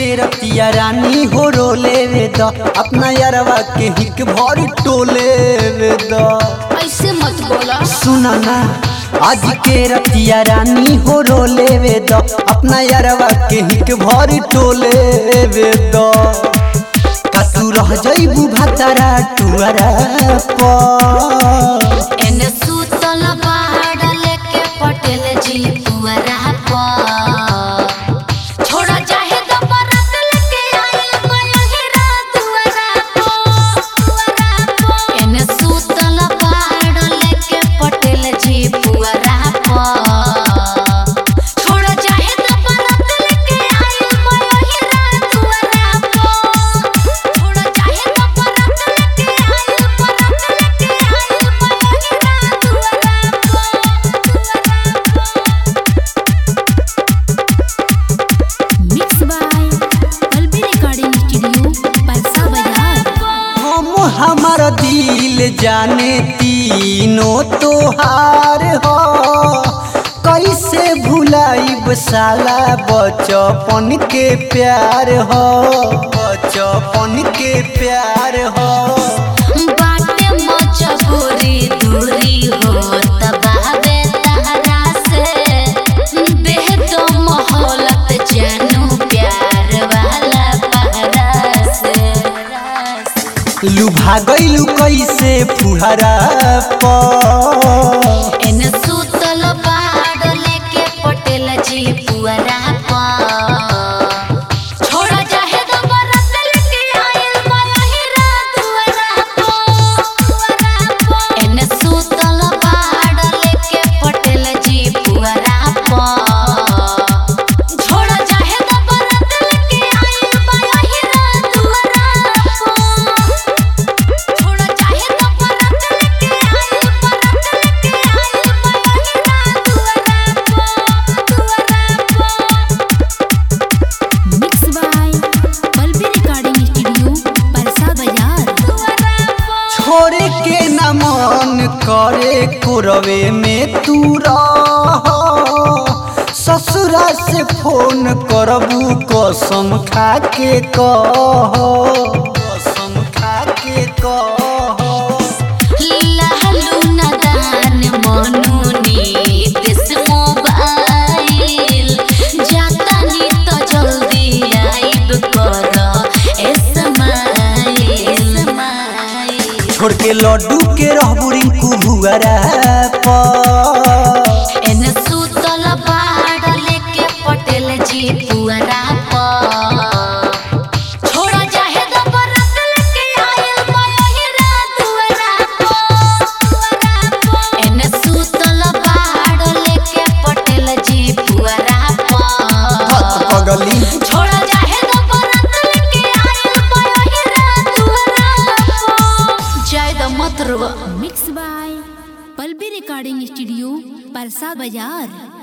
रतिया रानी हो रोले वे द अपना यारवा के हिक भर टोले वे द ऐसे मत बोला सुना ना आज के रतिया रानी हो रोले वे द अपना यारवा के हिक भर टोले वे द कसू रह जइबू भातारा टुअरा पर एने सुतल पहाड़ लेके पटेल जी पुअरा पर छोड़ा चाहे तो बरात लेके आइल मयहिरा दुआरा पर एने सुतल पहाड़ लेके पटेल जी पुअरा पर छोड़ा चाहे तो बरात लेके आइल मयहिरा दुआरा पर छोड़ा चाहे तो बरात लेके आइल बरात लेके आइल मयहिरा दुआरा mix by Palvi recording studio Parsa Bazar हम हमार दिल जाने तीनों तोहार हो कैसे भुलाइब साला बचपन के प्यार हो बचपन के प्यार हो बाटे मजबूरी दूरी हो तबाबे तहरा से देह तो मोहलत जानू प्यार वाला पहरा से लुभा गइलू कैसे फुहरा पर एने सुतल पहाड़ लेके पटेल जी पुअरा पर छोड़ा चाहे तो बरत लेके आइल मयहिरा दुआरा पर एने सुतल पहाड़ लेके पटेल जी पुअरा पर छोड़ा चाहे तो बरत लेके आइल मयहिरा दुआरा पर छोड़ा चाहे तो बरात लेके आइल बरात लेके आइल मयहिरा दुआरा दुआरा mix by Palvi recording studio Parsa Bazar छोड़े के न मन करे कुरवे में तू रह ससुरा से फोन करबू कसम खा के कह कसम खा के कह लहलू नदान मनुनी दिस मोबाइल जाता नी तो जल्दी आइब कर एसमाइल छोड़ के लड्डू के रहबू रिंकू भुआरा पर एने सुतल पहाड़ लेके पटेल जी पुअरा पर छोड़ा चाहे तो बरात लेके आइल मयहिरा दुआरा पर एने सुतल पहाड़ लेके पटेल जी पुअरा हथ पर पगली छोड़ा चाहे तो बरात लेके आइल मयहिरा दुआरा पर जय द मत रुआ mix by Palvi recording studio Parsa बाजार